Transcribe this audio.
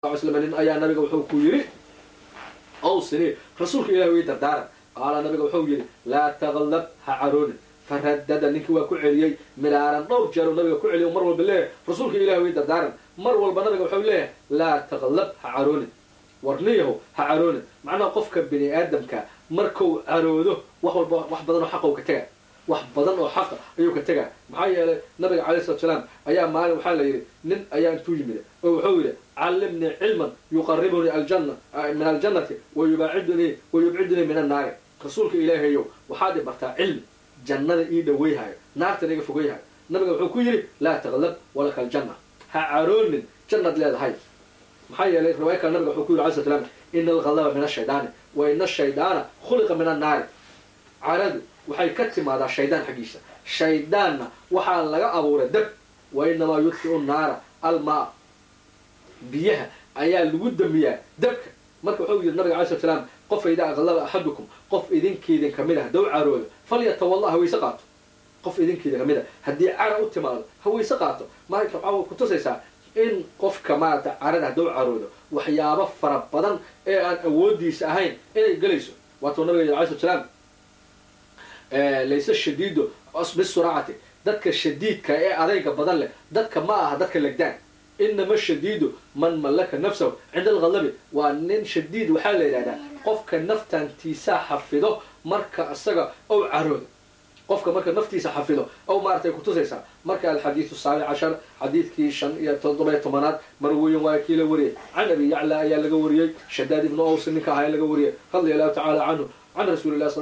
ly slam nin ayaa nabiga wuxuu ku yidhi awsini rasuulka ilahi way dardaaran qaala nabiga wuxuu yidhi laa taqallab ha caroonin faradada ninkii waa ku celiyey milaaran dhowr jeer nabiga ku celiy mar walba leeyahay rasuulka ilahi way dardaaran mar walba nabiga wuxuu leeyahay laa taqallab ha caroonin warniyahow ha caroonin macnaha qofka bini aadamka markuu caroodo wax walba wax badan oo xaqou ka tega wax badan oo xaqa ayuu ka tegaa maxaa yeelay nabiga calay salatu salaam ayaa maalin waxaa la yidhi nin ayaa intuu yimid oo wuxuu yidhi callimnii cilman yuqaribunii aljanna min aljannati wayubaacidunii wayubcidunii min annaari rasuulka ilaahayow waxaad i bartaa cilmi jannada ii dhaweyhayo naartana iga fogeyhayo nabiga wuxuu ku yidhi laa taqlab walaka aljanna ha caroonin jannaad leedahay maxaa yeelay riwaaya kale nabiga wuxuu ku yidhi alay slat slam ina alghadaba min ashaydaani wa ina ashaydaana khuliqa min annaari caradu waxay ka timaadaa shaydaan xaggiisa shaydaanna waxaa laga abuuray dab wa inamaa yudfiu naara almaa biyaha ayaa lagu damiyaa dabka marka wuxuu yidhi nabiga alay slat slaam qofa idaa aqlaba axadukum qof idinkeedin kamid a haddou caroodo falyatawalla hawayse qaato qof idinkeeda kamid a haddii cara u timaado hawayse qaato marka waxaa kutusaysaa in qofka maarata carada haddou caroodo waxyaabo fara badan ee aan awoodiisa ahayn inay gelayso waatuu nabiga yidhi alay slat slaam layse shadiido bisuraacati dadka shadiidka ee adayga badan leh dadka ma aha dadka legdaan inama shadiidu man mallaka nafsahu cinda alghadabi waa nin shadiid waxaa la yidhahdaa qofka naftantiisaa xafido marka isaga ou caroodo qofka marka naftiisa xafido ow maaratay kutusaysaa marka alxadiidu saabic cashar xadiidkii shan iyo toddoba iyo tobanaad marweyn waa kii la wariyey can abi yacla ayaa laga wariyey shadaad ibnu aws ninka ahaa laga wariyey radia allahu tacaala canhu can rasuuli lah